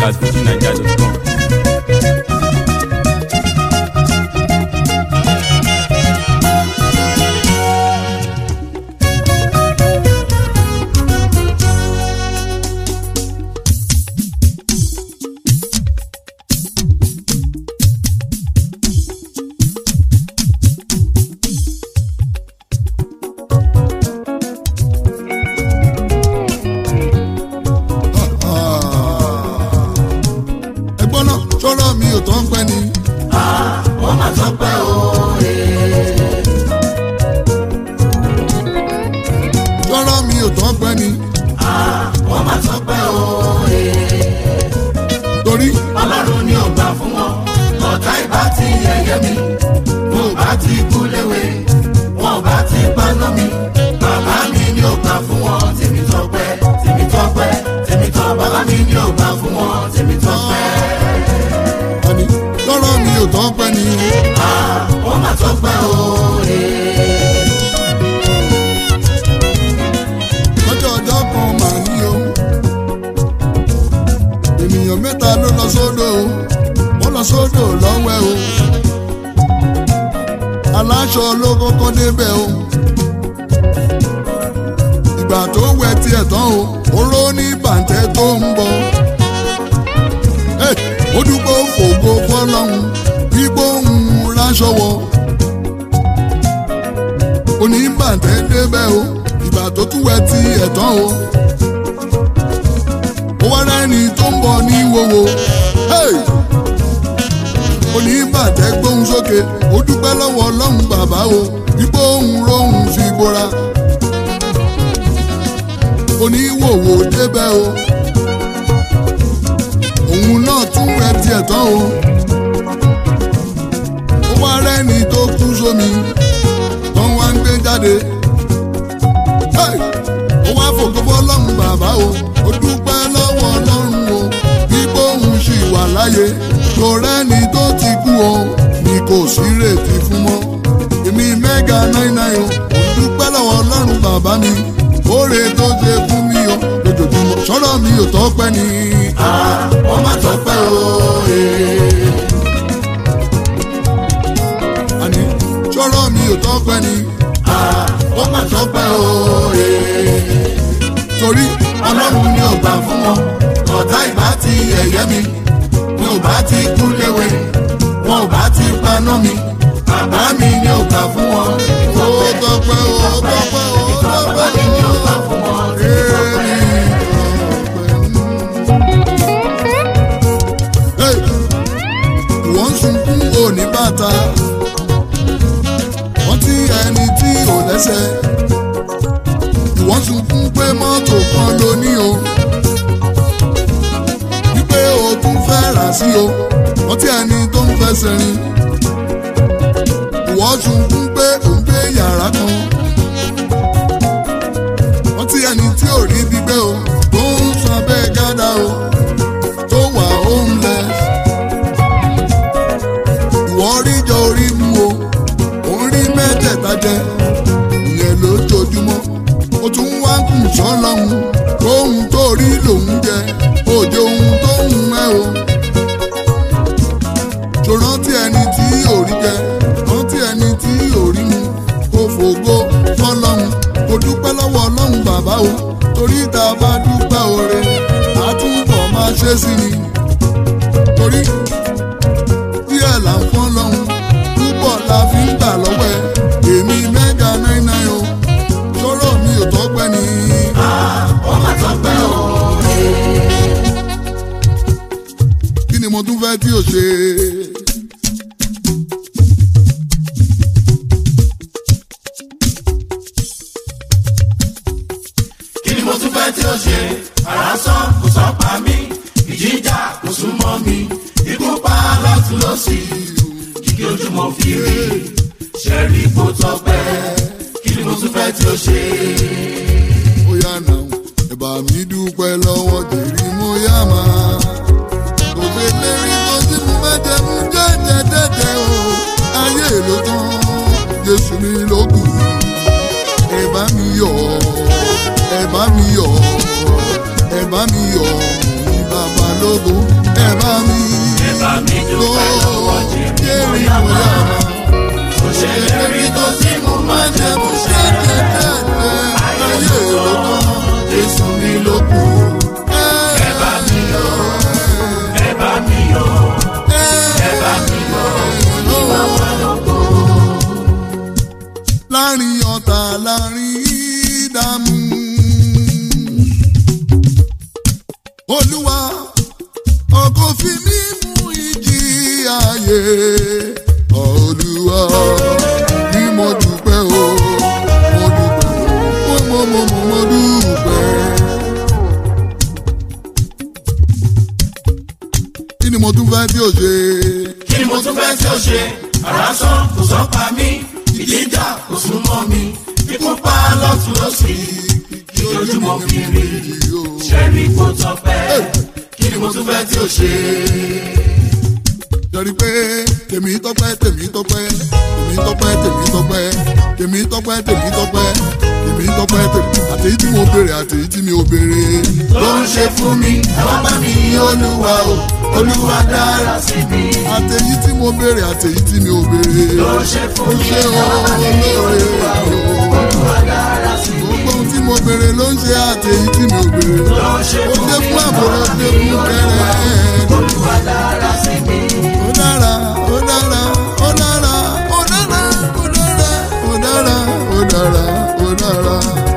at fujinaija.com. ẹgbọ́n náà ṣọ́rọ́ mi ò tán pẹ́ ni. wọ́n máa tọ́ pẹ́ o. ṣọ́rọ́ mi ò tán pẹ́ ni. wọ́n máa tọ́ pẹ́ o. torí ọlọ́run ni ò gbà fún wọn. ọ̀tá ìbá ti yẹ̀yẹ́ mi. mo bá ti kú léwe. wọn bá ti paná mi. bàbá mi ni ò gbà fún wọn. tèmi tọpẹ́ tèmi tọpẹ́ tèmi tọ́ bàbá mi ni ò gbà fún wọn. tèmi tọpẹ́. àní ṣọ́rọ́ mi ò tán pẹ́ ni. wọ́n máa tọ́ pẹ́ o. lọ́jọ́ ọjọ́ kan màá ní o. ènìyàn mẹ́ta ló lọ sódò o. wọ́n lọ sódò lọ́wẹ́ o. aláṣọ ló kọ́kọ́ débẹ̀ o. ìgbà tó wẹ tiẹ̀ tán o. oró ní bàǹtẹ́ tó ń bọ̀. Hey, ó dúpọ̀ fògo fọlọ́hún gbígbó ń ráṣọ wọ. oníbàǹtẹ́ débẹ̀ o ìgbà tó tún wẹ ti ẹ̀tàn o. ó wá rẹ́ni tó ń bọ̀ ní wowo. Hey! oníbàǹtẹ́ gbóhùn sókè ó dúpẹ́ lọ́wọ́ ọlọ́run bàbá o gbígbó ń rohùn fi gbóra. oníwòwò débẹ̀ o òun náà tún wẹ tiẹ̀ tán o. ó wá rẹ́ni tó kú sómi tó wá ń gbé jáde. Hey! ó wá fògo fọlọ́run bàbá o ó dúpẹ́ lọ́wọ́ ọlọ́run o bí bóun ṣì wà láyé tó rẹ́ni tó ti kú o ni kò sí retí fún mọ́. èmi mẹ́gà náírà o ó dúpẹ́ lọ́wọ́ ọlọ́run bàbá mi oore tó ṣe fún mi o lójoojúmọ́ sọ̀rọ̀ mi ò tọ́pẹ́ ni. wọ́n máa tọ́ pẹ́ o. àní sọ̀rọ̀ mi ò tọ́pẹ́ ni. wọ́n máa tọ́ pẹ́ o. torí ọlọ́run ni ò gbà fún wọn. ọ̀tá ìbá ti yẹ̀yẹ́ mi. mi ò bá ti kú léwe. wọn ò bá ti paná mi. bàbá mi ni ò gbà fún wọn. ó tọ́pẹ́ o ó tọ́pẹ́ o ó bàbá mi ni ò gbà fún wọn. Hey! wọ́n ń sunkún òní bàtà wọ́n ti ẹni tí ò lẹ́sẹ̀ ìwọ́n sunkún pé mọ́tò kan ló ní o wípé o tún fẹ́ rà sí o wọ́n ti ẹni tó ń fẹsẹ̀ rìn ìwọ́n sunkún pé ò ń gbé yàrá kan wọ́n ti ẹni tí ò rí gbígbé o tó ń san abẹ́ gádà o tó wà homeless ìwọ rí jọ orí mu o òun rí mẹ́tẹ̀ẹ̀ta jẹ ìyẹn lójoojúmọ́ ó tún wá kù sọ́lọ́hún ohun tó rí lòun jẹ òde ohun tó ń ẹ o tó rántí ẹni tí ò rí jẹ rántí ẹni tí ò rí mu kó fògo fọlọ́hún kó dúpẹ́ lọ́wọ́ ọlọ́run bàbá o torí tá a bá dúpẹ́ oore àtúbọ̀ máa ṣe sí ni torí díẹ̀ là ń fọ́n lọ́hún púpọ̀ la fi ń gbà lọ́wọ́ ẹ̀ èmi mẹ́ga náírà o sọ̀rọ̀ mi ò tọ́pẹ́ ni. wọ́n máa tọ́ pẹ́ o. kí ni mo tún fẹ́ tí o ṣe. kí ni mo tún fẹ́ tí ó ṣe ara sàn kò sọ pa mí ìjìjà kò sún mọ́ mi ikú pa lọ́tún lọ́sì kíkí ojú mo fi rí ṣẹ́rí kó tọpẹ́ kí ni mo tún fẹ́ tí ó ṣe. ó yá nà ó ẹ̀bà mi dúpẹ́ lọ́wọ́ jèrè mo yá máa. kò ṣe lérí tó tí mo fẹ́ jẹ mú jẹ́jẹ́ dẹ́dẹ́ o ayé ló tán jésù mi ló kù ẹ bá mi yọ̀ ẹ bá mi yọ̀ ẹ bá mi yọ̀ mo ní bàbá lógo bá mi ẹ bá mi lò dúpẹ́ lọ́wọ́ jèrè jẹ́rìí bóyá bóyá máa. máa. kò ṣèlérí tó tí mo máa jẹ́ kó ṣe ayé ló tán jésù mi ló kù. ẹ bá mi yọ̀ ẹ bá mi yọ̀ ẹ bá mi yọ̀ ní bàbá lóko. láàrin ọ̀tá láàrin ìdààmú. olúwa ọkọ̀ fi mí mú ìjì ayé olúwa ni mo dúpẹ́ o mo dúpẹ́ o mo mo mo mo dúpẹ́. kí ni mo tún fẹ́ tí o ṣe. kí ni mo tún fẹ́ tí ó ṣe àrá sán kò sán pa mí ìjíjà kò sún mọ́ mi ikú pa lọ́tún lọ́sì kí ojúmọ́ fi rí ṣẹ́rí kó tọpẹ́ kí ni mo tún fẹ́ tí ó ṣe. Jọ̀rí pé tèmi tọ́pẹ́ tèmi tọ́pẹ́ tèmi tọ́pẹ́ tèmi tọ́pẹ́ tèmi tọ́pẹ́ tèmi tọ́pẹ́ tèmi tọ́pẹ́ tèmi àtèyí tí mo béèrè àtèyí tí mi ò béèrè. ló ń ṣe fún mi àwọn bá mi yí olúwa o olúwa dára sí mi. Àtèyí tí mo béèrè àtèyí tí mi ò béèrè. ló ń ṣe fún Ó mi ṣe àwọn bá mi yí olúwa o olóore. olúwa dára sí mi. Gbogbo ohun tí mo béèrè ló ń ṣe àtèyí tí mi ò béèrè. ló ń ṣe Ó fún dé mi fún àbúrò ó dé fún kẹrẹ. olúwa dára sí mi. Ó dára ó dára ó dára ó dára ó dára ó dára ó dára ó dára.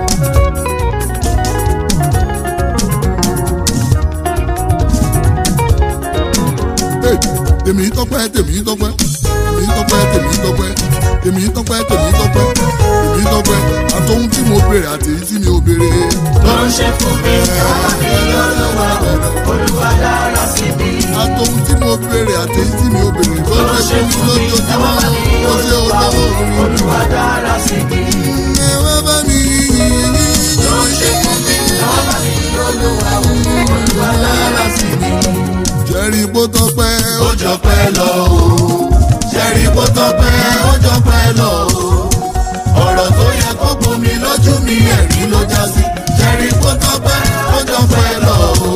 Hey, tèmi tọ́pẹ́ tèmi tọ́pẹ́ tèmi tọ́pẹ́ tèmi tọ́pẹ́ tèmi tọ́pẹ́ tèmi tọ́pẹ́ tèmi tọ́pẹ́ àtọ́hún tí mo béèrè àti èyí tí mi ò béèrè. ló ń ṣe fún mi àwọn bá mi yí olúwa o olúwa dára sí mi. àtọ́hún tí mo béèrè àti èyí tí mi ò béèrè ló ló ń ṣe fún mi lójoojúmọ́ ó ṣe olówó mi. olúwa dára sí mi. ẹ wá bá mi yìn yìn ló ń ṣe fún mi àwọn bá mi yí olúwa o olúwa dára sí mi. jẹ́rìí bó tọ́pẹ́ ó ó jọ pẹ́ lọ o ṣẹ́rí kó tọ́pẹ́ ó jọ pẹ́ lọ o ọ̀rọ̀ tó yẹ kó gbomi lójú mi ẹ̀rí ló já sí ṣẹ́rí kó tọ́pẹ́ ó jọ pẹ́ lọ o.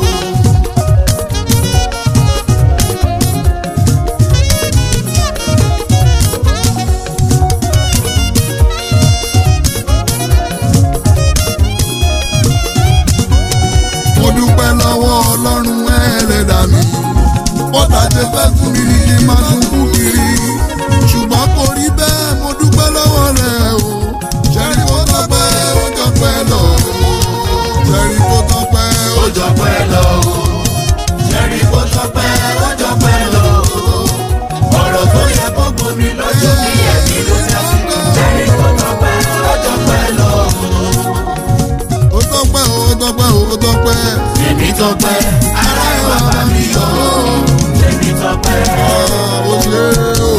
mo dúpẹ́ lọ́wọ́ ọlọ́run ẹlẹ́dàá mi bọ́tà ṣe fẹ́ fún mi ní kí n máa tún kú kiri ṣùgbọ́n kò rí bẹ́ẹ̀ mo dúpẹ́ lọ́wọ́ rẹ̀ o ṣẹ́rí kó tọ́pẹ́ ó tọ́pẹ́ lọ ṣẹ́rí kó tọ́pẹ́ ó ó jọ pẹ́ lọ o ṣẹ́rí kó tọ́pẹ́ ó jọ pẹ́ lọ o ọ̀rọ̀ tó yẹ kó gbomi lójú mi ẹ̀rí ló já sí ṣẹ́rí kó tọ́pẹ́ ó jọ pẹ́ lọ o. ó tọ́pẹ́ ó tọ́pẹ́ ó tọ́pẹ́ Tèmi tọpẹ́, ara ẹ̀ wá bá mi yọ̀ ọ́. Tèmi tọpẹ́, ó ṣe o.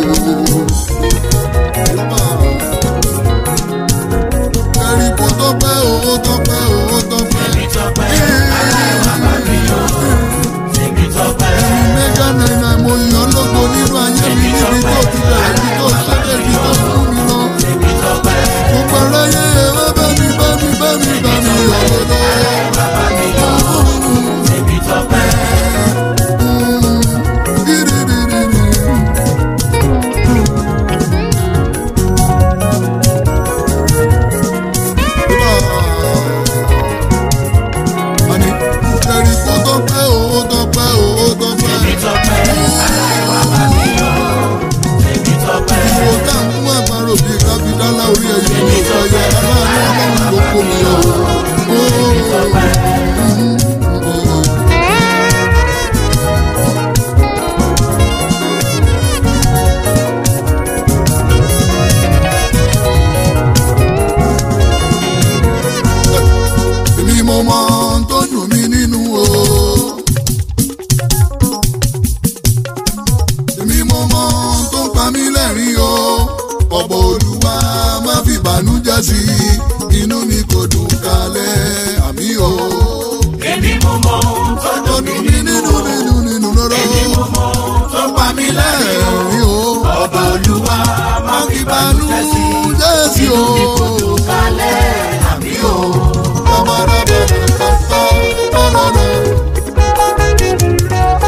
ṣẹ́rí kó tọ́pẹ́ ó tọ́pẹ́ ó tọ́pẹ́. tèmi tọpẹ́, ara ẹ̀ wá bá mi yọ̀ ọ́. Tèmi tọpẹ́, mẹ́gà náírà mo yàn lógo nínú ayé mi níbi tó ti bẹ̀rẹ̀ ibi tó ṣẹ́jẹ̀ ibi tó fún mi lọ. tèmi tọpẹ́, gbogbo aráyé ẹ wá bá mi bá mi bá mi bá mi yọ̀ lọ. wá bá mi yọ̀ ọ́. Tèmi tọpẹ́, Àní, ẹ̀rí kó tọ́pẹ́ o, ó tọ́pẹ́ o, ó tọ́pẹ́. tèmi tọpẹ́, ara ẹ̀ wá bá mi yọ̀ ọ́. Tèmi tọpẹ́, Ìwò tá à ń mú àparò bíi kábídálá orí ẹ̀yìn ló sọ yẹ aláàánú ọlọ́run ló kó mi yọ. tèmi tọpẹ́, Èmi mo mọ ohun tó dùn mí nínú o. Èmi mo mọ ohun tó ń pa mí lẹ́rìn o. Ọ̀pọ̀ olúwa má fi bànújẹ́ sí i. Inú mi kò dùn kalẹ̀ àmì o. èmi mo mọ ohun tó Tó dùn dùn mí mí nínú. nínú nínú nínú lọ́rọ́. Èmi mo mọ ohun tó pa mí lẹ́rìn o. Ẹ̀rín o. Ọba Olúwa má fi bànújẹ́ sí i. Bànújẹ́ sí o. Inú mi kò dùn kálẹ̀ àmì o. Bàbá bàbá bàbá bàbá.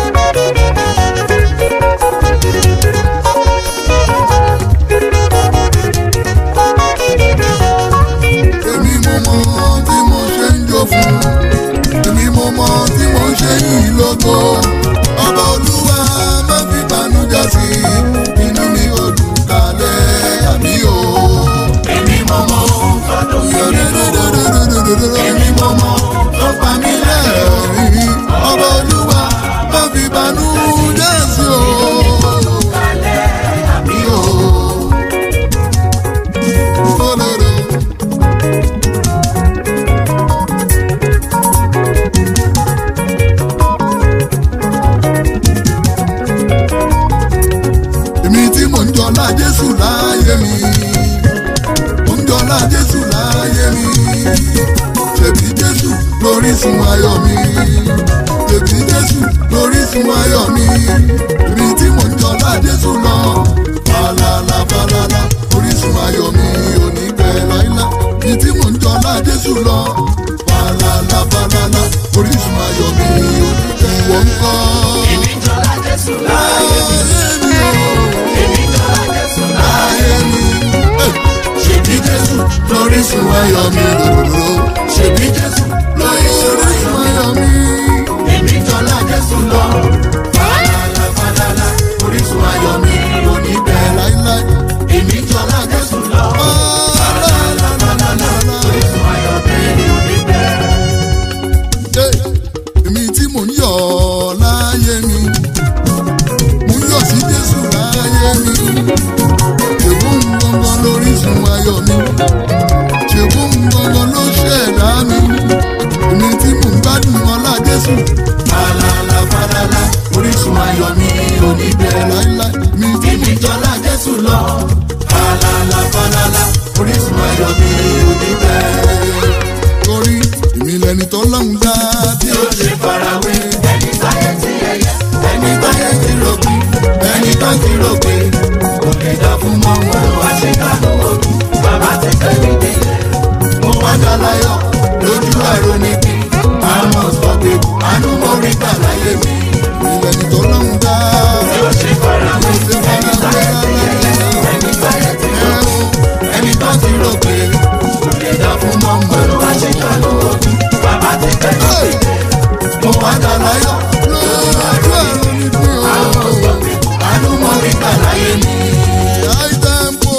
láyé mi ṣèbí jésù lórísun ayọ̀ mi ṣèbí jésù lórísun ayọ̀ mi ibi tí mò ń jọlá jésù lọ falala falala orísun ayọ̀ mi ò ní bẹ̀ láíláí ibi tí mò ń jọlá jésù lọ falala falala orísun ayọ̀ mi ò ní bẹ̀ ìwọ ń kọ́. èmi jọlá jésù láàyè mi Láyé mi o, èmi jọlá jésù láàyè láyé mi. Hey! ṣèbí jésù lórísun ayọ̀ mi lòlòlò. ṣèbí jésù lórísun ayọ̀ mi. ayọ̀ mi. èmi jọlá jésù lọ. falala falala orísun ayọ̀ mi ò ní bẹ̀. Láíláí. èmi jọlá jésù lọ. falala falala orísun ayọ̀ mi ò ní bẹ̀. Hey! Èmi tí mò ń yọ̀ láyé mi. Mo ń yọ̀ sí Jésù láyé mi. Ṣèbú ń gangan lórísun ayọ̀ mi. Ṣèbú ń gangan ló ṣẹ̀dá mi. Èmi tí mò ń gbádùn ọlá Jésù. falala falala orísun ayọ̀ mi ò ní bẹ̀. Láíláí. Mi tí èmi jọlá jésù lọ. falala falala orísun ayọ̀ mi ò ní bẹ̀. torí èmi lẹni tó lọ́hùn dá bí tí ó ṣe farawé ẹni táyé ti ẹyẹ ẹni táyé ti rògbì ẹni tó ti rògbì kò lè dá fún mọ́ wọn wá ṣe kánú òbí bàbá ti fẹ́ mi délé mo wá dọ́láyọ̀ lójú àrò níbi àmọ́ sọ pé àánú mo rí gbà láyé mi èmi lẹni tó lọ́hùn dá. tí ó ṣe farawé ẹni táyé ti ẹyẹ ẹni táyé ti rògbì ẹni tó ti rògbì kò lè dá fún mọ́ wọn wá ṣe kánú òbí bàbá ti fẹ́ mi délé mo wá dọ́láyọ̀ lójú ẹ̀rọ mi bí o. àánú mo rí gbà láyé mi. high tempo.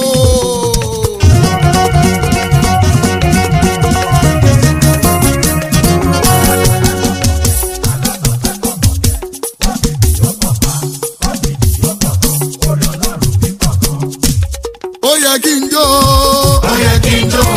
ó yẹ kí n jó. ó yẹ kí n jó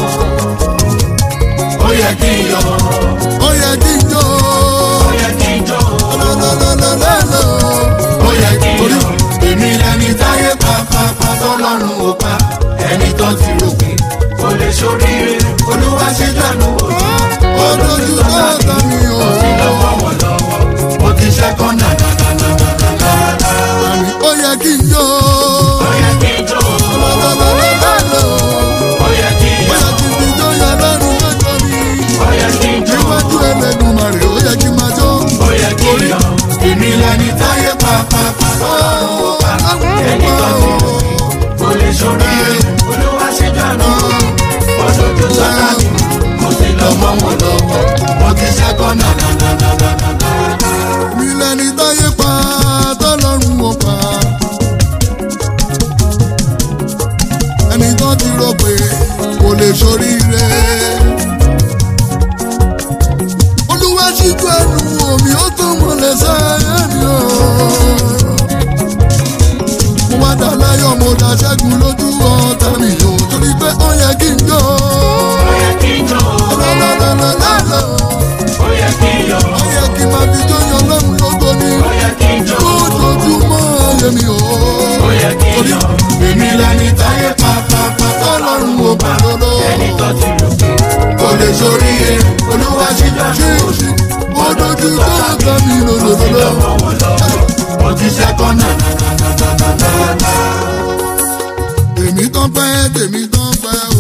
ó yẹ kí n yọ̀ ó yẹ kí n jó. ó yẹ kí n jó lọ́lọ́lọ́lọ́lọ́. ó yẹ kí n yọ̀ èmi lẹni táyé pàápàá tọ́lọ́run ò pa ẹni tó ti rògbìn kò lè ṣoríire olúwa ṣe dànù òjò ó dojú tó ọ̀tá mi o. ó ti lọ́wọ́ wọn lọ́wọ́ ó ti ṣẹ́kọ́ nànànànànànànà ó yẹ kí n jó. ó yẹ kí n jó lọ́lọ́lọ́lọ́lọ́. ó yẹ kí n ó yọ̀ yẹ kí n fi jó yọ lọ́rùn lọ́jọ́ mi. ó yẹ kí n jó. níwájú ẹlẹ́dùnmarè ó yẹ kí n máa jó. ó yẹ kí n yọ̀ èmi lẹni táyé pàápàá tọ́lọ́run ò pa ẹni tó ti rògbìn kò lè ṣoríire olúwa ṣe dànù ọdọọdún sọdá mi mo ti lọ mọ wọn lọ́wọ́ mo ti ṣẹkọ nànànànànànà. mi lẹni táyé pa tọ́lọ́run ò pa. ẹni tó ti rò pé kò lè ṣoríire. olúwa ṣíjú ẹnu omi ó tó mọ̀lẹ́ sáyé mi o. mo wá dá láyọ̀ mo dá ṣẹ́gun lójú ọ̀tá mi o torí pé ó yẹ kí n jó. ó yẹ kí n jó lọ́lọ́lọ́lọ́lọ́. ó yẹ kí n yọ̀ ó yẹ kí n máa fi jó yan lọ́run lógo ni. ó yẹ kí n jó lójoojúmọ́ ayé mi o. ó yẹ kí n yọ̀ èmi lẹni táyé pàápàá tọ́lọ́run ò pa ẹni tó ti rògbìn kò lè ṣoríire olúwa ṣe dànù ṣíṣí mo dojú tó ọ̀tá mi lòlòlòlò. lọ́wọ́ wọn lọ́wọ́ mo ti ṣẹkọ nànànànànànà. tèmi tán pẹ́ tèmi tán pẹ́ o.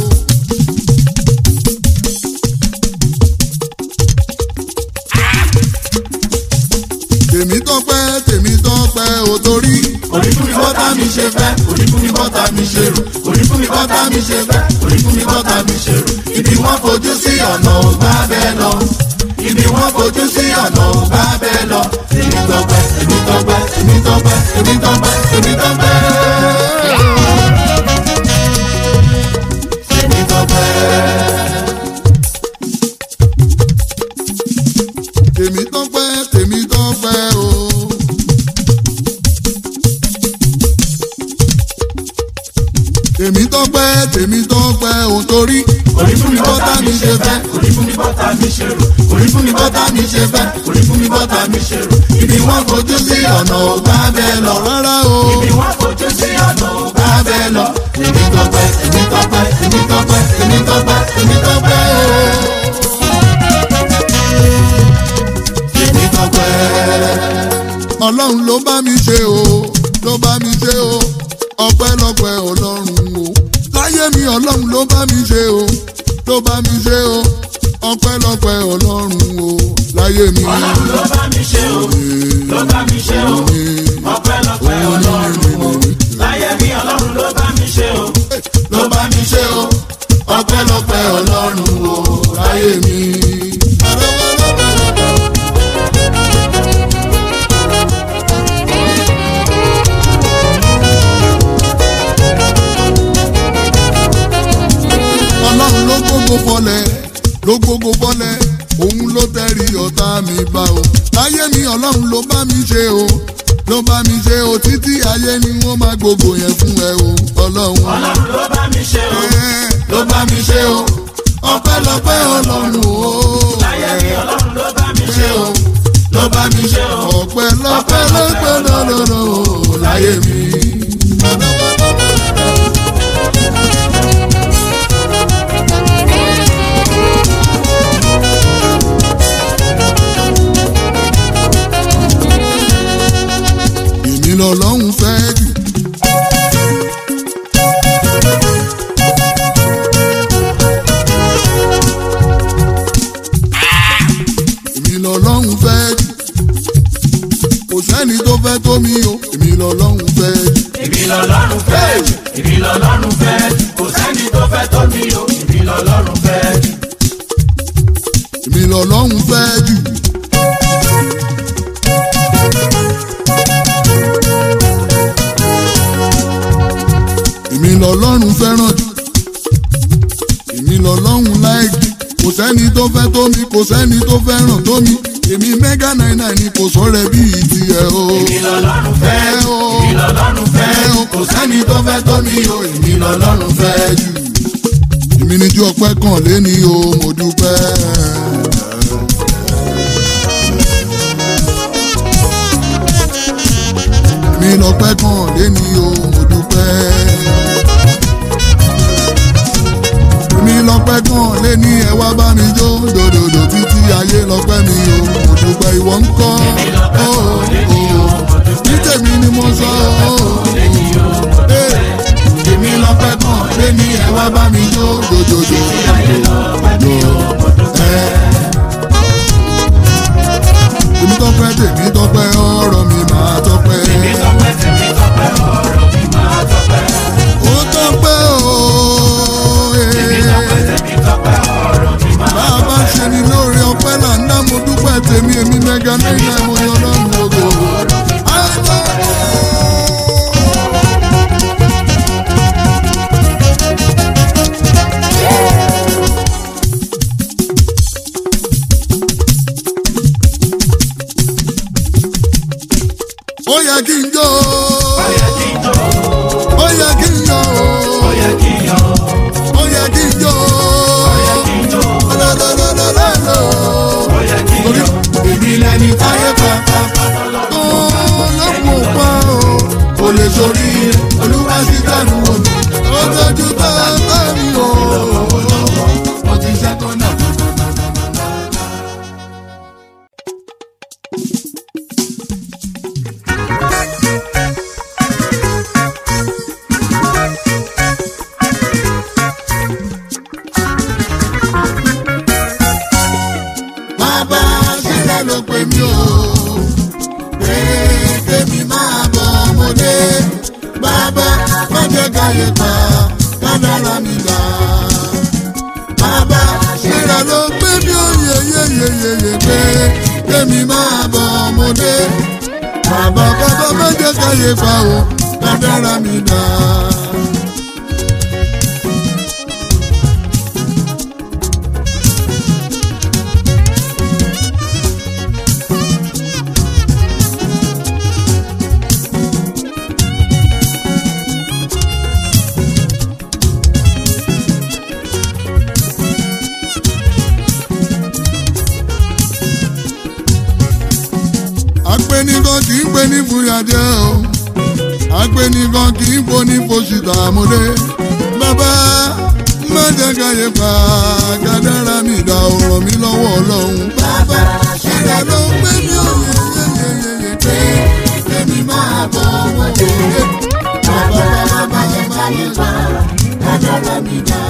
tèmi tán pẹ́ tèmi tán pẹ́ o torí. orí fún mi bọ́tà mi ṣe fẹ́ orí fún mi bọ́tà mi ṣe rò orí fún mi bọ́tà mi ṣe fẹ́ orí fún mi bọ́tà mi ṣe rò ibi wọ́n fojú sí ọ̀nà ò bá bẹ́ẹ̀ lọ ibi wọ́n fojú sí ọ̀nà ò bá bẹ́ẹ̀ lọ èmi tọpẹ́ èmi tọpẹ́ èmi tọpẹ́ èmi tọpẹ́ èmi tọpẹ́ èmi tọpẹ́. tèmi tán pẹ́ tèmi tán pẹ́ o. tèmi tán pẹ́ tèmi tán pẹ́ o torí. orí fún mi bọ́tà mi ṣe fẹ́ orí fún mi bọ́tà mi ṣe rò orí fún mi bọ́tà mi ṣe fẹ́ orí fún mi bọ́tà mi ṣe rò ibi wọ́n fojú sí ọ̀nà ò bá bẹ́ẹ̀ lọ rárá o. ibi wọ́n fojú sí ọ̀nà ò bá bẹ́ẹ̀ lọ èmi tọpẹ́ èmi tọpẹ́ èmi tọpẹ́ èmi tọpẹ́ èmi tọ́pẹ́ o. èmi tọpẹ́. ọlọ́run ló bá mi ṣe o ló bá mi ṣe o ọpẹ́lọpẹ́ ọlọ́run o láyé mi ọlọ́run ló bá mi ṣe o ló bá mi ṣe o ọpẹ́lọpẹ́ ọlọ́run o láyé mi. ọlọ́run ló bá mi ṣe o ló bá mi ṣe o ọpẹ́lọpẹ́ ọlọ́run o láyé mi ọlọ́run ló bá mi ṣe o ló bá mi ṣe o ọpẹ́lọpẹ́ ọlọ́run o láyé mi. ọlọ́run ló gbogbo fọlẹ̀ ló gbogbo fọlẹ̀ òun ló tẹ̀rí ọ̀tá mi bá o láyé mi ọlọ́run ló bá mi ṣe o ló bá mi ṣe o títí ayé ni wọ́n máa gbogbo yẹn fún ẹ o ọlọ́run. ọlọ́run ló bá mi ṣe o ló bá mi ṣe o ọpẹ́lọpẹ́ ọlọ́run o. láyé mi ọlọ́run ló bá mi ṣe o ló bá mi ṣe o ọpẹ́lọpẹ́ lọpẹ́ lọlọlọ o láyé mi. èmi lọ́lọ́run fẹ́ jù. èmi lọ́lọ́run fẹ́ jù. kò sẹ́ni tó fẹ́ tó mi o èmi lọ́lọ́run fẹ́ jù. èmi lọ́lọ́run fẹ́ jù èmi lọ́lọ́run fẹ́ jù kò sẹ́ni tó fẹ́ tó mi o èmi lọ́lọ́run fẹ́ jù. èmi lọ́lọ́run fẹ́ jù. èmi lọ́lọ́run fẹ́ràn jù. èmi lọ́lọ́run láìkí. kò sẹ́ni tó fẹ́ tó mi kò sẹ́ni tó fẹ́ràn tó mi. èmi mẹ́gà náírà ni kò sọ̀rọ̀ bíi tiẹ̀ o. èmi lọ́lọ́run fẹ́ jù o. èmi lọ́lọ́run fẹ́ jù kò sẹ́ni tó fẹ́ tó mi o èmi lọ́lọ́run fẹ́ jù. èmi ni ju ọpẹ́ kan lé ní o mo dúpẹ́. èmi lọ́pẹ́ kan lé ní o mo dúpẹ́. èmi lọ́pẹ́ kan lé ní ẹ wá bá mi jó dòdòdò títí ayé lọ́pẹ́ mi o mo dúpẹ́ ìwọ ń kọ́ ó ó ní tèmi ni mo sọ ó èmi lọ́pẹ́ kan lé ní ẹ wá bá mi jó dòdòdò. èmi tọ́pẹ́ tèmi tọ́pẹ́ ọ̀rọ̀ mi máa tọ́pẹ́. èmi tọpẹ́ tèmi tọpẹ́ ọ̀rọ̀ mi máa tọpẹ́. ó tọ́pẹ́ o. èmi tọpẹ́ tèmi tọpẹ́ ọ̀rọ̀ mi máa bá a bá ṣe ni lóore ọpẹ́ là ń dá mo dúpẹ́ tèmi èmi mẹ́ga náírà mo yan lọ́rùn gbogbo. ó yẹ kí n jó Ó yẹ kí n jó, ó yẹ kí n jó ó yẹ kí n yọ̀, ó yẹ kí n jó ó yẹ kí n jó, lọ́lọ́lọ́lọ́lọ́. ó yẹ kí n yọ̀. Èmi lẹni táyé pàápàá tó lọ́pọ̀ pa o. kò lè sórí olúwa sí dànù òní. ó tọ́jú bá bá mi o. Mo ti ṣẹ́tọ́ náà. bàbá ṣẹlẹ̀ ló pè mí o. pé kémi máa bọ̀ ọmọdé. bàbá má jẹ́ káyé pa kádàrá mi là. bàbá ṣẹlẹ̀ ló pè mí o yeyeyeyeye pé kémi máa bọ̀ ọmọdé. bàbá bàbá má jẹ́ káyé pa o kádàrá mi là. apẹnigan kì í pè ní fúyàjẹ o apẹnigan kì í pò ní fòṣìtà àmúlé bàbá má jẹ́ káyé pa kádàrá mi dá ọ̀rọ̀ mi lọ́wọ́ ọlọ́run. bàbá ṣẹlẹ̀ ló ń gbé mi ò yeyeyeye pé èmi máa bọ̀ wọlé. bàbá bàbá bàbá Kádàrá mi dá.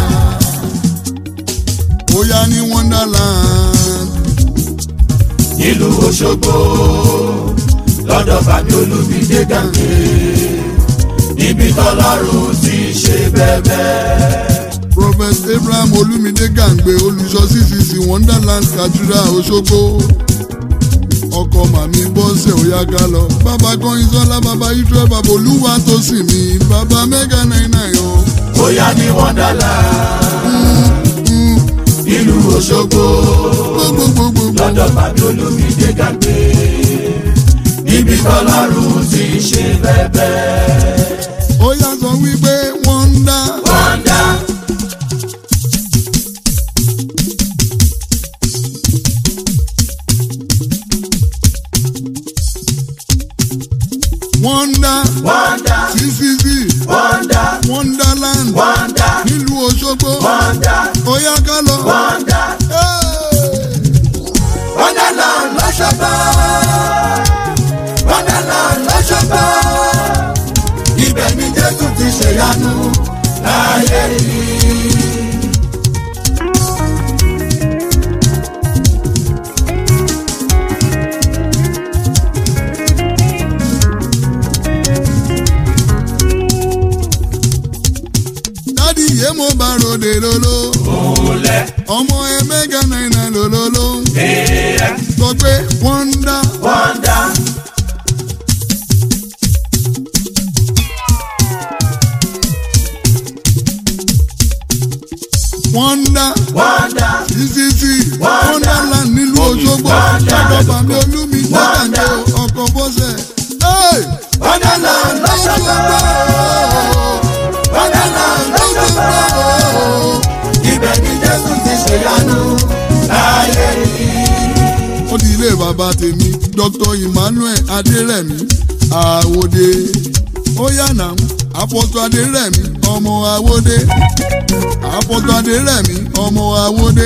bóyá ní wonderland. nílùú Òṣogbo lọ́dọ̀ Fàmí Olúmídé Gàǹgé níbi tọ́lọ́run ti ṣe bẹ́ẹ̀bẹ́. prophet abraham olumide gàǹgbé olùṣọ́ ccc wonderland cathedral òṣogbo ọkọ màmí bọ́sẹ̀ òyàgá lọ bàbá kọrin sọ́lá bàbá israel bàbá olúwa tó sì mí bàbá mẹ́gà náírà yọ. bóyá ní Wonderland nílùú Òṣogbo gbogbogbò lọ́dọ̀ Fàmí Olúmídé Gàǹgé níbi tọ́lọ́run ti ṣe bẹ́ẹ̀bẹ́. ó yà sọ wípé wọ́n ń dá Wonder. wọ́n ń dá Wonder. ccc Wonder. wonderland Wonder. nílùú òṣogbo Wonder. ó yà ká lọ. Wonder. Hey! Wonderland lọ́ṣọ́gbà. Wonderland lọ́ṣọ́gbà. Ibẹ̀ ni Jésù ti ṣèyanu láyé yìí. dádì yé mo bá ròde lolo Olẹ̀ ọmọ ẹ mẹ́gà náírà lololo èèyàn sọ pé wọ́n ń dá. wọ́ndà. wọ́n ń dá Wọ́ndà. ccc Wọ́ndà. wonderland nílùú òṣogbo Wọ́ndà. ọ̀dọ̀ bàmí olúmi Wọ́ndà. nígbàgbé ọkọ̀ bọ́sẹ̀. Hey! Wonderland lọ́ṣọ́gbà. Wonderland lọ́ṣọ́gbà. Ibẹ̀ ni Jésù ti ṣèyanu láyé yìí. ó di ilé bàbá tèmi dr emmanuel adérẹ̀mí àwòdè ó yànnà àpọ̀tù adérẹ̀mí ọmọ àwòdè àpọ̀tù adérẹ̀mí ọmọ àwòdè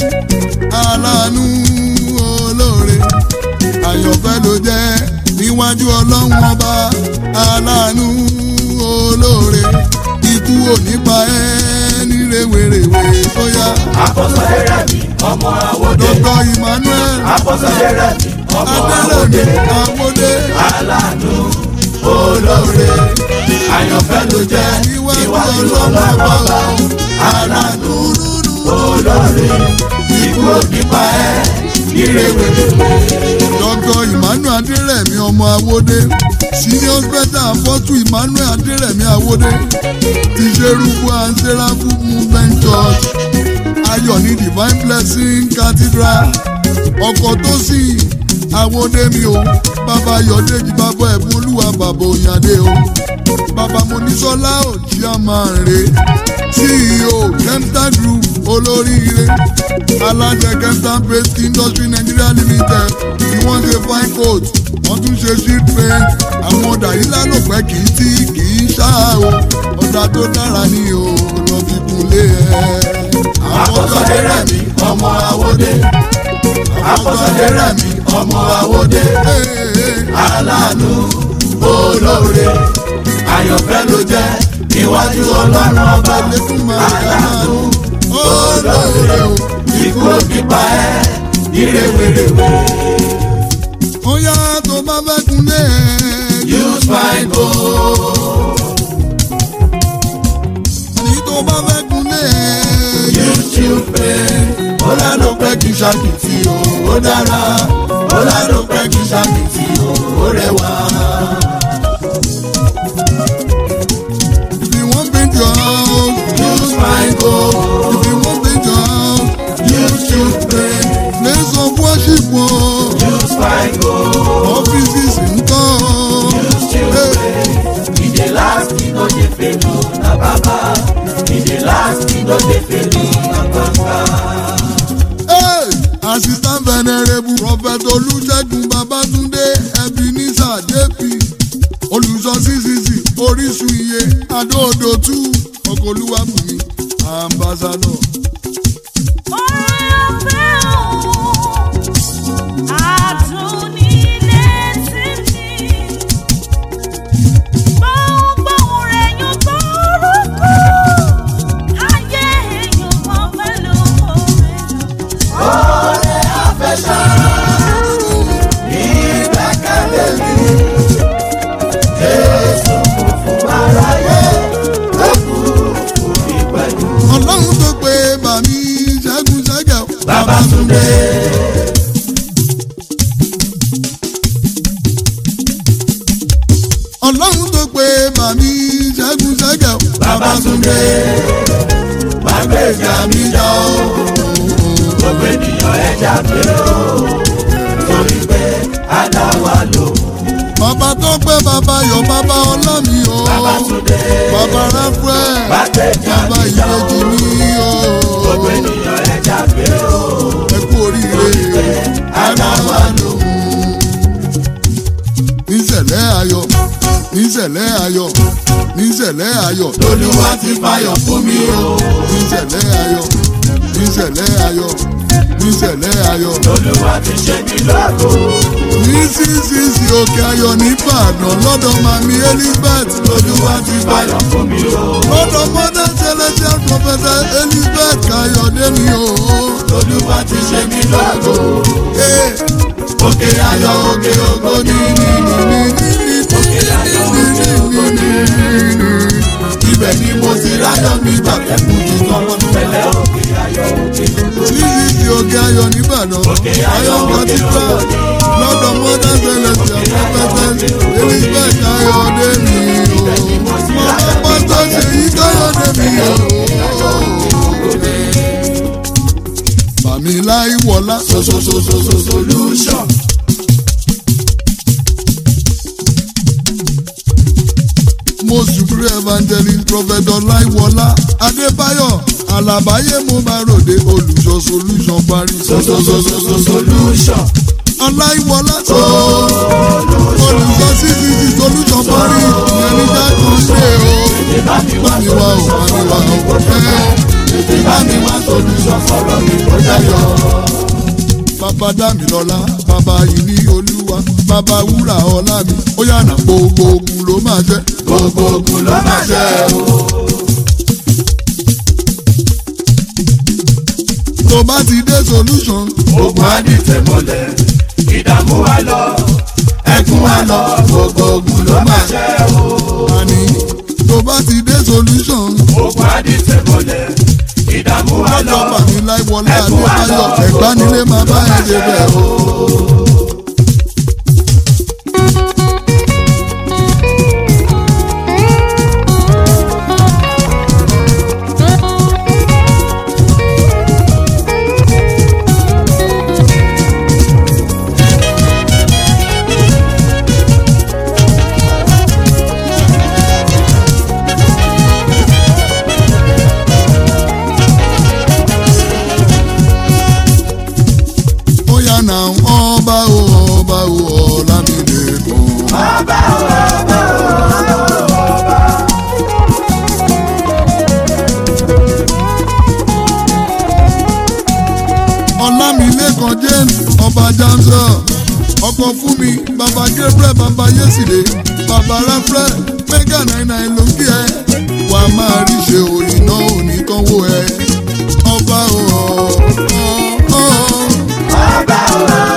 aláàánú olóore àyànfẹ́ ló jẹ́ níwájú ọlọ́run ọba aláàánú olóore ikú ò ní pa ẹ́ ní rèwerèwe tó yá Àkọsọ̀lẹ̀ rẹ̀ mi, ọmọ àwòdè. dr emmanuel Àkọsọ̀lẹ̀ rẹ̀ mi, ọmọ adérẹ̀mí àwòdè. àwòdè. Aláàánú olóore. Àyànfẹ́ ló jẹ́ Níwájú níwájú ọlọ́run ọlọ́run ọba ọba. Aláàánú olóore. Ikú ò ní pa ẹ́ ní rèwerèwe. dr emmanuel adérẹ̀mí ọmọ awódé senior special apostle emmanuel adérẹ̀mí awódé ti ṣerúkú and seraphim movement church ayọ̀ ní divine blessing cathedral ọkọ̀ tó sì awódé mi o bàbá ayọ̀dèjì bàbá ẹ̀bùn olúwa bàbá òyìnbó o bàbá monísọ́lá ò jí a máa rè ceo kemta group olóríire alájẹ kemta paste industry nigeria limited tí wọ́n ṣe fine coat wọ́n tún ṣe sheet paint àwọn ọ̀dà yìí lálòpẹ́ kì í tí kì í ṣá o ọ̀dà tó dára ni o lọ fi kunlé ẹ̀. Àkọsọ̀lẹ̀ rẹ̀ mi, ọmọ àwòdè. Àkọsọ̀lẹ̀ rẹ̀ mi, ọmọ àwòdè. Aláàánú olóore. Àyànfẹ́ ló jẹ́ níwájú ọlọ́run ọba. Aláàánú olóore. Ikú ò ní pa ẹ́ ní rèwerèwe. ó yá tó bá fẹ́ kunlé ẹ̀. Use my gold. ní tó bá fẹ́ kunlé ẹ̀. Use you pay. Ó lánà pẹ́ kí ṣàkìtì o, ó dára. Ó lánà pẹ́ kí ṣàkìtì o, ó rẹwà. If you want paint your house, Use my gold. if you want paint your house, Use you pay. place of worship o, Use my gold. offices ń tọ́ o. Use you pay. E dey last, e no dey fail o, na baba. E dey last, e no dey fail o, na baba. Hey! Assistant venerable Prophet Olúṣẹ́gun Babátúndé Ebenezer JP olùsọ CCC Orísun iye Adóodò tú ọkọ̀ olúwàbùnmi àǹbá ambassador. ìgbẹ́kẹ̀lé mi jésù kò fún aráyé ó kú fún mi pẹ̀lú. ọlọ́run tó pé bàmí ṣẹ́gun ṣẹ́gẹ̀. Babátúndé ọlọ́run tó pé bàmí ṣẹ́gun ṣẹ́gẹ̀. Babátúndé gbàgbéjà mi jà ó gbogbo ènìyàn ẹja pé ó torí pé adáwa ló bàbá tó pé bàbá yọ bàbá ọlọ́mi o. Babátúndé bàbá ráfẹ́ gbàgbéjà bàbá mi jà ó ìbejì mi o. gbogbo ènìyàn ẹja pé ó ẹ kú oríire adáwa ló níṣẹ̀lẹ̀ ayọ̀ níṣẹ̀lẹ̀ ayọ̀ níṣẹ̀lẹ̀ ayọ̀ lolúwa ti fayọ̀ fún mi o níṣẹ̀lẹ̀ ayọ̀ níṣẹ̀lẹ̀ ayọ̀ níṣẹ̀lẹ̀ ayọ̀ lolúwa ti ṣe mí lọ́gọ̀ ní ccc òkè ayọ̀ nìbàdàn lọ́dọ̀ mami elizabeth lolúwa ti fayọ̀ fún mi o lọ́dọ̀ mother celestial professor elizabeth kayọ̀dé mi o. lolúwa ti ṣe mí lọ́gọ̀ Ee, òkè ayọ̀ òkè ògo ní òkè ayọ̀ òkè ògo ní ibẹ̀ ni mo ti ráyọ̀ mi gbàgbẹ́ fún mi tọ́wọ́ tẹ́lẹ̀ òkè ayọ̀ òkè ògo ní. ccc òkè ayọ̀ nìbàdàn ayọ̀ cathedral lọ́dọ̀ mother celestial prophetess elizabeth kayọ̀dé mi o. mama pátá ṣèyí kayọ̀dé mi o. Bàmí láì wọlá. sososososo solution. most supreme evangelist prophet ọláìwọlá adébáyọ̀ alábáyé mo máa ròde olùṣọ́ solution parí. sososososo solution. ọláìwọlá tó olùṣọ́ cct solution parí ìyẹn ní jákàn ṣe o. ìbá mi wá bámi wá o bámi wá o ẹ ìbá mi wá solution sọ̀rọ̀ mi kó dayọ̀. bàbá dámilọ́lá bàbá yìí ní olúwa bàbá wúrà ọlá mi ó yànnà gbogbo ogun ló máa jẹ́. gbogbo ogun ló máa ṣe o. tó bá ti dé solution ogun á di tẹ̀mọ́lẹ̀ ìdààmú wa lọ ẹkún wa lọ gbogbo ogun ló máa ṣe o. àní tó bá ti dé solution. ogun á di tẹ̀mọ́lẹ̀ ìdààmú wa lọ lọ́jọ́ bàmí láìwọlé adébáyọ̀ ẹ̀gbá nílé máa bá ẹ̀ ṣe bẹ̀ o. ó yà nà ọba o ọba o ọlámídé kan. ọlámílẹ́kan james ọba jamsọ ọkọ fún mi baba gabriel baba yeside baba rafrel mega nine nine ló ń kí ẹ wà á máa rí ṣe òyìn náà ò ní tánwó ẹ ọba o ọ ọ ọ.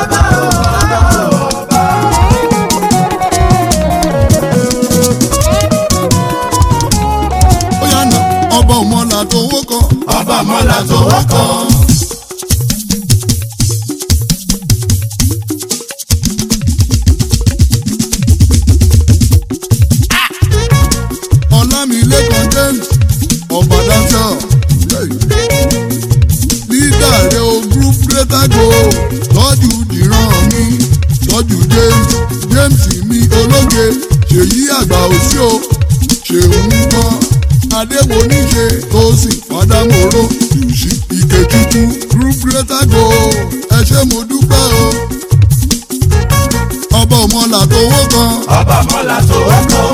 ó yà nà ọba ọmọlà tó wó kan ọba mọ́lá tó wọ́kọ̀. ọlámilẹ́kan james ọba dáńtọ́ lídà rẹ o group greater go tọ́jú dìran mi tọ́jú james james mi ológe ṣèyí àgbà òsì o ṣèun gbọ́ adéwo níṣe tó sì fàdámọ́ró yùsí ìkejìkú group greater go ẹ ṣé mo dúpẹ́ o ọba ọmọlà tó wó kan. ọba mọ́lá tó wọ́kọ̀.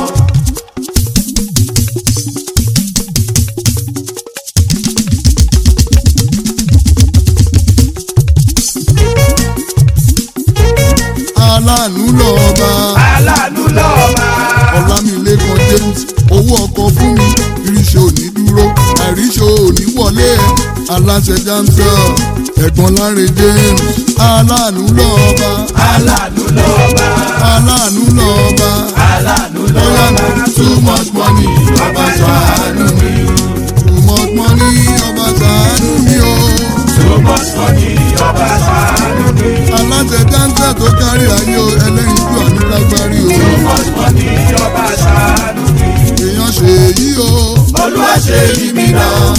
aláàánú lọ́ọ̀ba aláàánú lọ́ọ̀bà. ọ̀làmìlẹ́kan james owó ọkọ̀ fún mi iríṣẹ́ òní dúró àìríṣẹ́ òní wọlé ẹ̀ aláṣẹ jamsel ẹ̀gbọ́n láre james aláàánú lọ́ọ̀ba aláàánú lọ́ọ̀bà. aláàánú lọ́ọ̀ba aláàánú bóyá lọ́ọ̀bà. too much money ọba ṣàánú mi. too much money ọba ṣàánú mi o. too much money ọba ṣàánú mi. aláṣẹ jamsel tó kárí ayé o ẹlẹ́yin jù àánú lágbárí o too much money ọba ṣàánú mi. èèyàn ṣe èyí o. olúwa ṣe yí mi náà.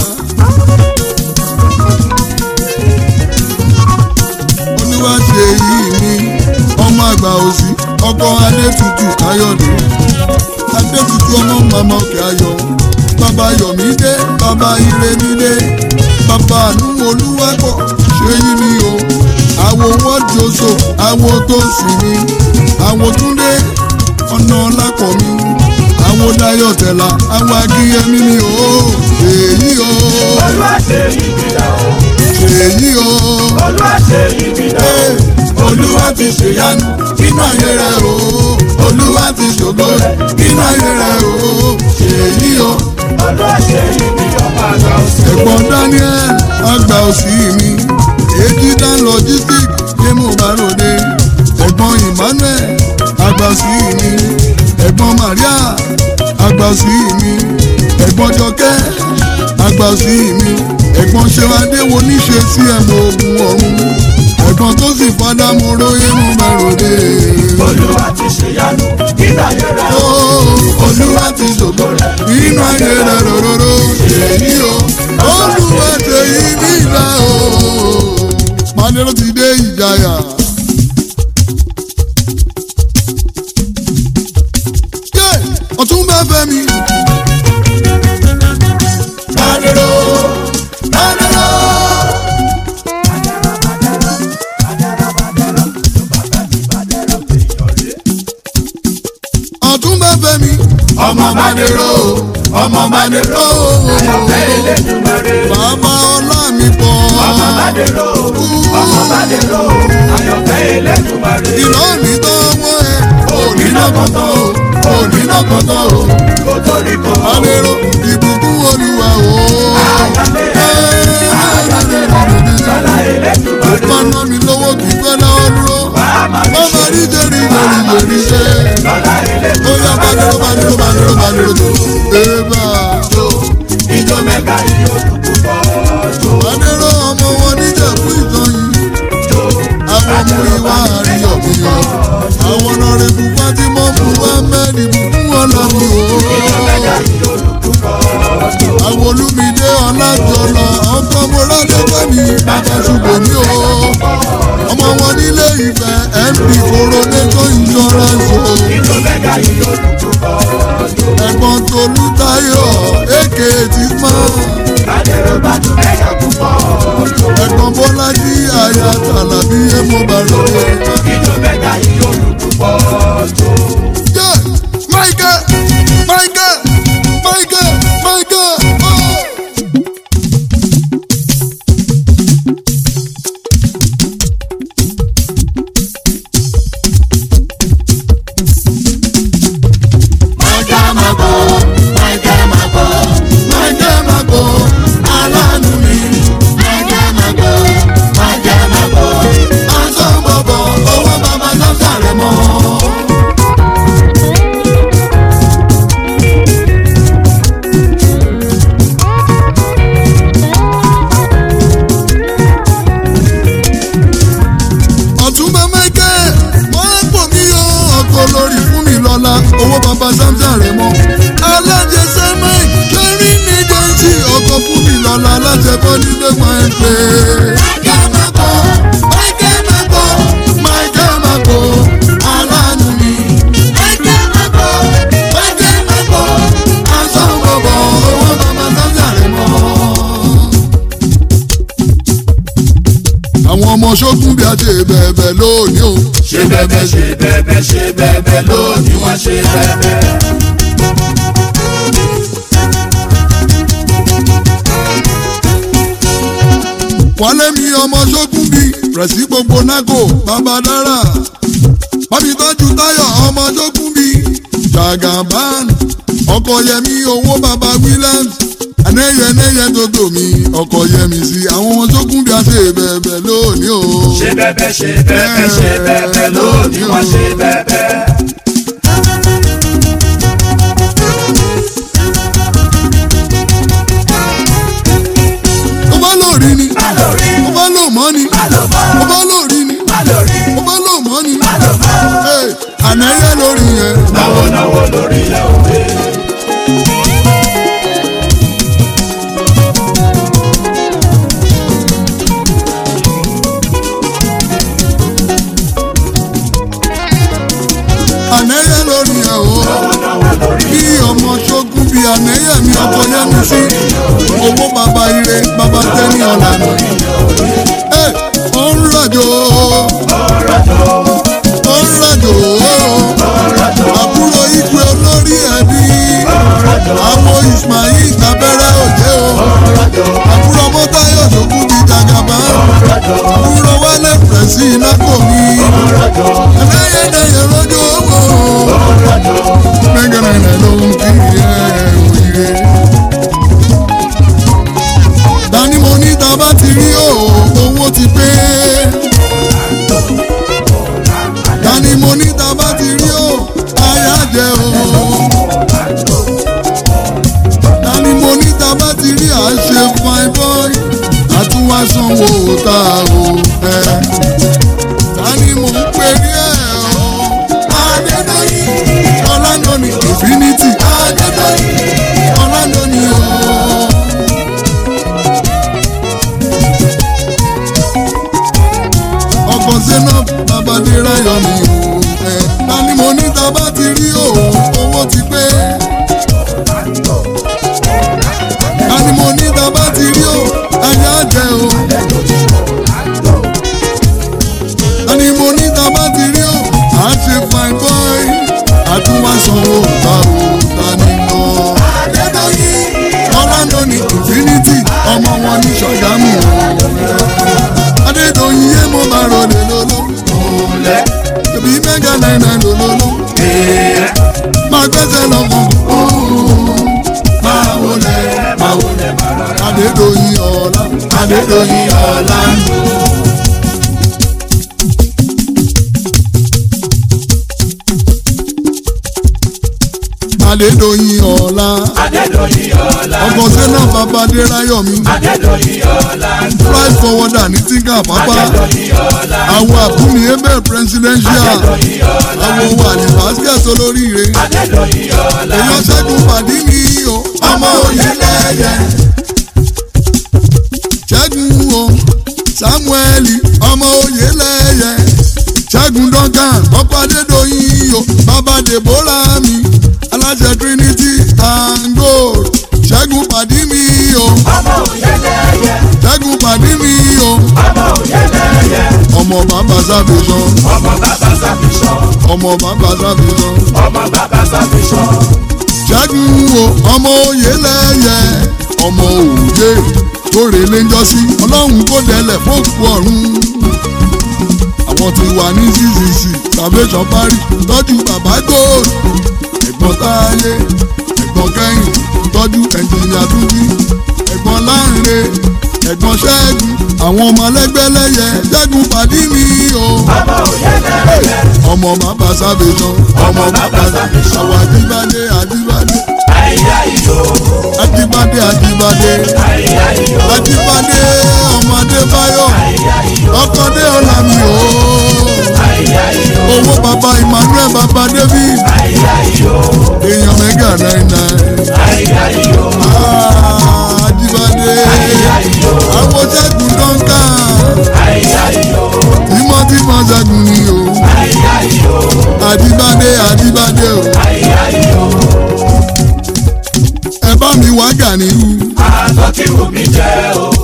olúwa ṣe èyí mi ọmọ àgbà òsì ọkọ adétutù káyọ̀dé adétutù ọmọ màmá òkè ayọ̀ bàbá yọ̀mídé bàbá ìrẹ́mídé bàbá àánú olúwapọ̀ ṣe yí mi o àwo wọ́jọ́sọ àwo tó sì mi àwo túndé ọ̀nà lápọ̀ mi àwo dayọ̀ tẹ̀lá àwo akíyẹmí mi o èyí o olúwa ṣe yí mi náà. èyí o. olúwa ṣe yí mi náà. Ee, olúwa ti ṣèyanu nínú ayé rẹ o olúwa ti ṣògo rẹ nínú ayé rẹ o èyí o olúwa ṣe yí mi ọba àgbà òsì. ẹ̀gbọ́n daniel àgbà òsì mi èjì dan logistic ní mo bá ròde ẹ̀gbọ́n emmanuel àgbà òsì mi ẹ̀gbọ́n maria àgbà òsì mi ẹ̀gbọ́n jọkẹ́ àgbà òsì mi ẹ̀gbọ́n ṣẹ́wádé wo níṣe sí ẹ̀mọ ogun ọ̀run ẹ̀gbọ́n tó sì fọdá mo róyé mo bá ròde. olúwa ti ṣèyanu nígbà yẹn rẹ̀. Ó, olúwa ti ṣògo rẹ̀ nínú ayé rẹ̀ rororo èyí o olúwa ṣe yí nígbà o. Manero ti dé ìjayà. Yé! Ọ̀tún bá fẹ́ mi. Manero, Manero. Ọ̀tún bá fẹ́ mi. ọmọ Manero, ọmọ Manero. Ayọ̀fẹ́ Elédùmarè. Bàbá ọlá mi pọ̀. ọmọ Manero, ọmọ Manero. Ayọ̀fẹ́ Elédùmarè. Iná mi tọ́ wọ́n ẹ̀. Òní náà kọ́tọ́ o, òní náà kọ́tọ́ o. Kò torí kọ́. Manero ìbùkún olúwa o. Sọlá Elédùmarè. Ìpànà mi lówó kì í fẹ́ náà dúró. Bàbá mi Bàbá ṣe. rí jẹ́rì jẹ́rì jẹ́rì ṣe. Sọlá Ó Elédùmarè. yá Manero Manero Manero Manero tó. Ébà. Jó, ijó mẹ́ta yìí ó dùn púpọ̀. Jó, Manero ọmọ wọn níjẹ̀kú ìtọ́yìn. jó. Àwọn ọmọ ìwà àríyọ̀ mi yọ. Àwọn ọ̀rẹ́ bùbá tí mo mú wá mẹ́rin bùkún wọn lọ mi Ijó o. mẹ́ta yìí ó dùn púpọ̀. Jó. Àwọn olúmídé ọ̀làjọ̀lọ̀ ọkọ̀ mọ́ládẹ́fẹ́ mi bàbá ṣùgbọ́n mi o. Ọmọ wọn nílé ìfẹ́ MP Coronation Insurance o. Ijó mẹ́ta yìí ó dùn púpọ̀. Jó. Ẹ̀gbọ́n Tolú Táyọ̀ èké ti mọ́. Manero bá dùn mẹ́ta púpọ̀. Jó. Ẹ̀gbọ́n Bọ́lájí àyà Tàlàbí Èmo Bàlódé. Ijó mẹ́ta yìí ó dùn púpọ̀. Jó. Yé! Michael! Michael! Michael! Michael! Oh! Michael Mago, aláàánú mi. Aṣọ bọ̀bọ̀, owó bàbá sọ́sà rẹ̀ mọ́. ọ̀túnba michael wọ́n á pò mí o ọkọ̀ lórí fún mi lọ́la owó bàbá samson rẹ̀ mọ́ alájẹsẹ́ mike lórí ní jẹ́ǹsì ọkọ̀ fún mi lọ́la alájẹbọ́ nílé wọn ẹ̀ pé. michael mako michael mako michael mako aláàánú mi. michael mako michael mako aṣọ bọ̀bọ̀ owó bàbá samson rẹ̀ mọ́ àwọn ọmọ ṣókùn bí a ṣe bẹ̀bẹ̀ lónìí o. Ṣé bẹ́bẹ́ ṣe bẹ́bẹ́ ṣe bẹ́bẹ́ lónìí wọ́n ṣe bẹ́bẹ́. wálé mi ọmọ ṣókùn bí rẹ̀sí gbogbo nágò bàbá dára pàmìtọ́jú táyọ̀ ọmọ jókùn bí jagaban ọkọ̀ yẹmi owó baba williams anẹ́yẹ anẹ́yẹ tó tò mí ọkọ̀ yẹmi sí àwọn ọmọ jókùn bí a ṣe bẹ̀bẹ̀ lónìí o. ṣe bẹ́bẹ́ ṣe bẹ́bẹ́ ṣe bẹ́bẹ́ lónìí wọ́n ṣe bẹ́bẹ́. ó bá lórí ni Alórí, ó bá lò mọ́ ni alómọ́, ó bá lórí ni alórí, ó bá lò mọ́ ni alómọ́. Hey, ànẹ́yẹ lórí yẹn. Náwó náwó lórí ilẹ̀ òwe. ànẹ́yẹ lórí yẹn o. Náwó náwó lórí bí ọmọ ṣógun bíi ànẹ́yẹ mi ọkọ yẹmi sí owó bàbá ire bàbá tẹ́ni ọ̀lànà. Ẹ, ó ń rọ̀jò ó ń rọ̀jò àbúrò igwe olórí ẹbí àmọ́ Ismail abẹ́rẹ́ òjé o àbúrò mọ́tayọ̀ ṣógun bíi jagaba àbúrò wálé pẹ̀sì ináko mi ànẹ́yẹ dẹ̀yẹ lójó owó mẹ́gànnà ló ń kiri ẹ̀ òyìnbó. Dání mo ní ta bá ti rí o, owó ti pé. Dání mo ní ta bá ti rí o, aya jẹ o. Dání mo ní ta bá ti rí à ń ṣe fine boy, àtúwá sanwó ta o. ẹ. Dání mo ń pè rí ẹ̀ o. Adédọ́yìn, Ọlánàní Infinity. Adédọ́yìn, Ọlánàní o. ọkọ̀ zainab babadera yọ mí o ẹ ta ni mo ní ta bá ti rí o owó ti pé ta ni mo ní ta bá ti rí o ayé àjẹ o ta ni mo ní ta bá ti rí o à ń ṣe fine boy àtúwá sanwó ta o ta ni lọ. ọlọ́dọ̀ ní infinity ọmọ wọn ní ṣọ̀gámù o adédọ̀yìn yé mo bá rọlẹ̀ lọ́lọ́. Olẹ́, Tòbí mẹ́gà náírà lòlòlò. ee, Máa gbẹ́sẹ̀ lọ́kàn. máa wọlé, máa wọlé, máa rọra. Adédọ̀yìn ọ̀la. Adédọ̀yìn ọ̀la. Adédọ̀yìn ọ̀la. Adédọ̀yìn ọ̀la. Ọkọ̀ sẹ́nà bàbá Adéráyọ̀mí. Adédọ̀yìn ọ̀la. Price forwarder ní Tíkà pápá. Adédọ̀yìn ọ̀la. Àwọn àbúmi Abel presidential. Adédọ̀yìn ọ̀la. Àwọn wàlí basket olóríire. Adédọ̀yìn ọ̀la. Èèyàn ṣẹ́gun pàdé mi o. Ọmọ òye lẹ́yẹ. Ṣẹ́gun o. Samueli ọmọ òye lẹ́yẹ. Ṣẹ́gun Duncan ọkọ̀ Adédọ̀yìn o. Bàbá Deborah mi. Aláṣẹ Trinity and Gold. Ṣẹ́gun pàdé mi o. Ọmọ òyẹ́lẹ́yẹ. Ṣẹ́gun pàdé mi o. Ọmọ òyẹ́lẹ́yẹ. Ọmọ bàbá Sábìsàn. Ọmọ bàbá Sábìsọ̀. Ọmọ bàbá Sábìsàn. Ọmọ bàbá Sábìsọ̀. ṣẹ́gun o ọmọ òye lẹ́yẹ ọmọ òye lóore lẹ́jọ́sí ọlọ́run kò délẹ̀ fóòkù ọ̀run àwọn tí wà ní ccc salvation parí tọ́jú bàbá gold ẹ̀gbọ́n táyé ẹ̀gbọ́n kẹ́hìn tọ́jú ẹnjìnìà túnjí ẹ̀gbọ́n láńre ẹ̀gbọ́n ṣẹ́gun àwọn ọmọ lẹ́gbẹ́lẹ́yẹ ṣẹ́gun pàdí mi o Ọmọ òyẹ́lẹ́yẹ. ọmọ bàbá salvation Ọmọ bàbá Sábìsọ̀. àwọn àjíbádé àjíbádé Àyà ìyó. àjíbádé àjíbádé Àyà ìyó. àjíbádé ọmọdé báyọ̀ Àyà ìyó. ọkọdé ọlámi o Àyà ìyó. owó bàbá emmanuel bàbá david Àyà ìyó. èèyàn mẹ́gà náírà Àyà ìyó. àjíbádé Àyà ìyó. àwọn ṣẹ́gun dọ́ńkà Àyà ìyó. tímọ́tímọ́ ṣẹ́gun ni o Àyà ìyó. àjíbádé àjíbádé o Àyà ìyó. ẹ bá mi wá gàníyù Àtọ́ kí wù mí jẹ́ o.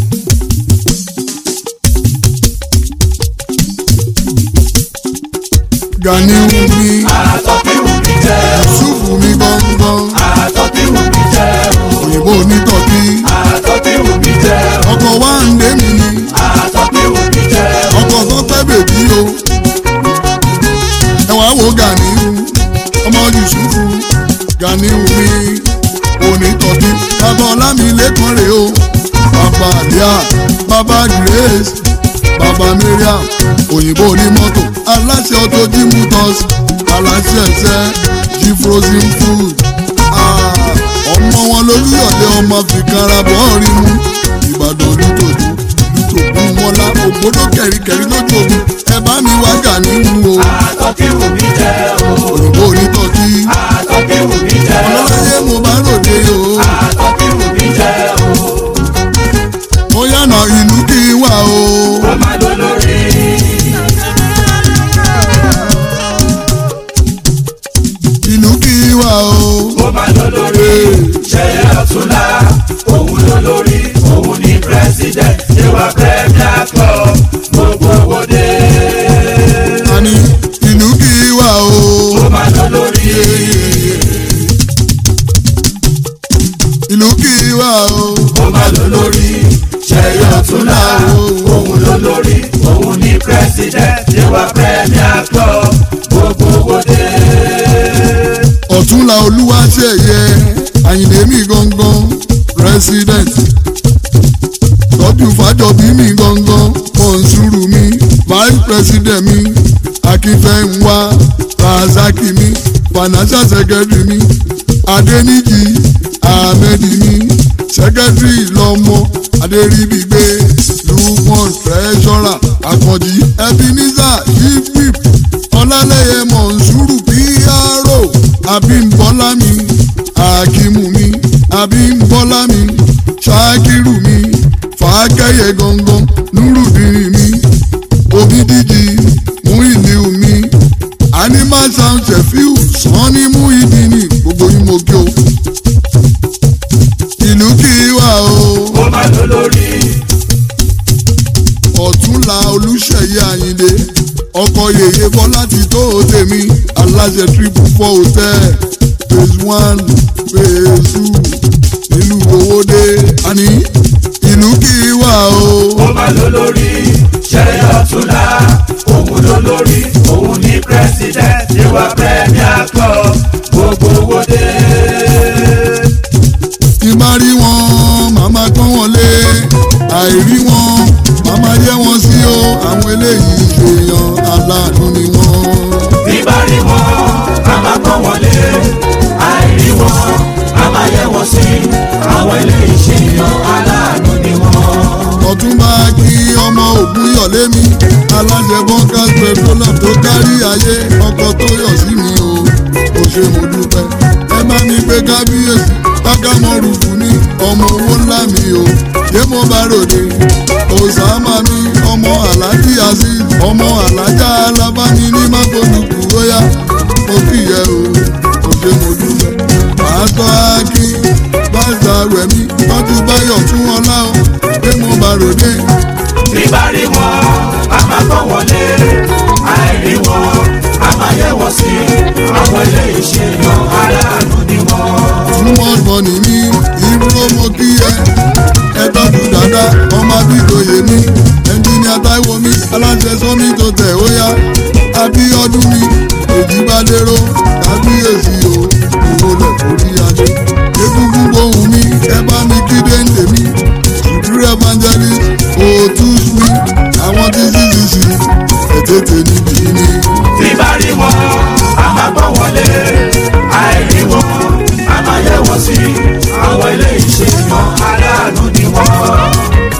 gàníyù mi Àtọ́ kí wù mí jẹ́ o. ṣùfù mi gbọ̀ngbọ̀n Àtọ́ kí wù mí jẹ́ o. òyìnbó onítọ̀kí Àtọ́ kí wù mí jẹ́ o. ọkọ̀ wá ń dé mi ni Àtọ́ kí wù mí jẹ́ o. ọkọ̀ tó pẹ́ bèbí o wo Ganiu ọmọ Yusufu Ganiu mi onítọ̀kí bàbá ọlámilẹ́kan rèé o bàbá àlíà bàbá Grace bàbá Mariam òyìnbó onímọ́tò aláṣẹ ọtọ jimutos aláṣẹ ẹsẹ jí frozen food Ah, ọmọ wọn lolúyọ̀lé ọmọ fìkanra bọ́ọ̀rì mu ìbàdàn lùtòdù lùtòdù mọ́lá ògbódò kẹ̀ríkẹ̀rí lójú omi ẹ bá mi wá Ganiu o àtọ́kí wù mí jẹ́ o òyìnbó onítọ̀kí àtọ́kí wù mí jẹ́ o ọlọ́láyé mo bá ròde o àtọ́kí wù mí jẹ́ o ó yànnà ìlú kí n wà o. ó máa lọ lórí. ìlú kí n wà o. ó máa lọ lórí. ṣẹyẹ ọ̀túnla òun ló lórí òun ní president ìwà premier club gbogbo òde. àní ìlú kí n wà o. ó máa lọ lórí. ìlú kí n wà o. ó máa lọ lórí. ṣẹyẹ ọ̀túnla òun ló lórí òun ní president ìwà premier club gbogbo òde. ọ̀túnla olúwaṣeyẹ àyìnlé mi gangan president tọ́jú fàjọbí mi gangan mọ̀nsúrù mi vice president mi akínfẹ́ńwá razaki mi financial secretary mi adẹniji ahmed mi secretary lọ́mọ adéríbigbé lukman treasurer akànjí ebenezer chief whip ọlálẹ́yẹ mọ̀nsúrù pro abímbọ́lá mi akimu mi abímbọ́lá mi ṣakiru mi fàákẹ́yẹ gangan nurudini mi obidiji muiliu mi animal sound sefiu sanni muidini gbogbo yín mo kí o ìlú kí wà o ó máa lọ lórí. ọ̀túnla olùṣeyẹ àyìndé ọkọ̀ yèyé bọ́lá ti tó tèmi aláṣẹ triple four hotel phase one phase two nílùú owóde àní ìlú kí wà o. ó máa lọ lórí. ṣẹyẹ ọ̀túnla òun ló lórí òun ní president ìwà premier club gbogbo òde. tí bá rí wọn màmá pọ́n wọn lé àìrí wọn màmá yẹ wọn sí o àwọn eléyìí ṣèyàn aláàánú ni wọn. bí bá rí wọn a máa pọ́n wọn lé àìrí wọn a máa yẹ wọn sí àwọn eléyìí ṣe yan aláàánú ni wọn. ọ̀túnba kí ọmọ ògùn yọ̀lé mi alájẹ bọ́ńkà petroleum tó kárí ayé ọkọ̀ tó yọ̀ sí mi o kò ṣe mo dúpẹ́ ẹ bá mi gbé kábíyèsí kákámọ́ rúfù ní ọmọ owó ńlá mi o yé mo bá ròde òsàmà mi ọmọ alájí azeez ọmọ alájà alábáni ní mákòlùkù óyá mo kíyẹ o kò ṣe mo dúpẹ́ pásítọ̀ akin pásítọ̀ rẹ̀mí tọ́jú báyọ̀ fún ọlá o yé mo bá ròde bí bá rí wọn a máa pọ́n wọn lé àìrí wọn a máa yẹ wọn sí àwọn eléyìí ṣe yan aláàánú ni wọn. too much money ní ìró mo kí ẹ ẹ tọ́jú dáadáa ọmọ abídòye mi ẹnjìníà táíwò mi aláṣẹ sọmi tó tẹ̀ ó yá abíọ́dún mi èjìbádéró kábíyèsí o ìwọlẹ̀ forí adé egungun gbohùn mi ẹ bá mi kí déńdé mi ìdúró evangelist òtús mi àwọn tí ccc ètètè níbí ni. bí bá rí wọn a máa pọ́n wọn lé àìrí wọn a máa yẹ wọn sí àwọn eléyìí ṣe yan aláàánú ni wọn.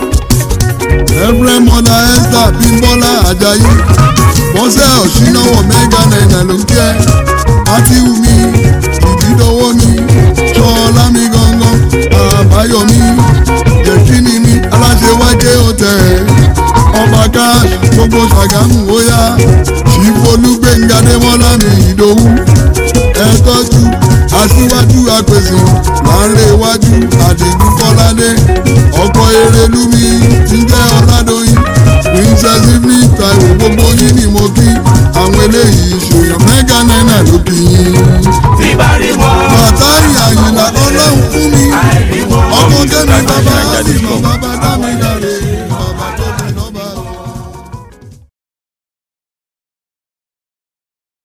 ẹ̀fẹ̀ mọ́lá esther bímbọ́lá ajayi bọ́sẹ̀ ọ̀ṣínáwọ̀ mẹ́gà náírà ló ń jẹ́ àtiwù mi ìdídọ́wọ́ mi ṣọlá mi gangan àbáyọ̀mí jẹ̀kínní mi aláṣẹwájẹ́ ọ̀tẹ̀ ọba cash gbogbo ṣàgámù óyá ṣìfolúgbẹ̀ngà dẹ́mọ́lá mi ìdòwú ẹ tọ́jú aṣíwájú apèsè láńrẹ́ iwájú àdìgún kọ́ládé ọkọ̀ erelú mi ti jẹ́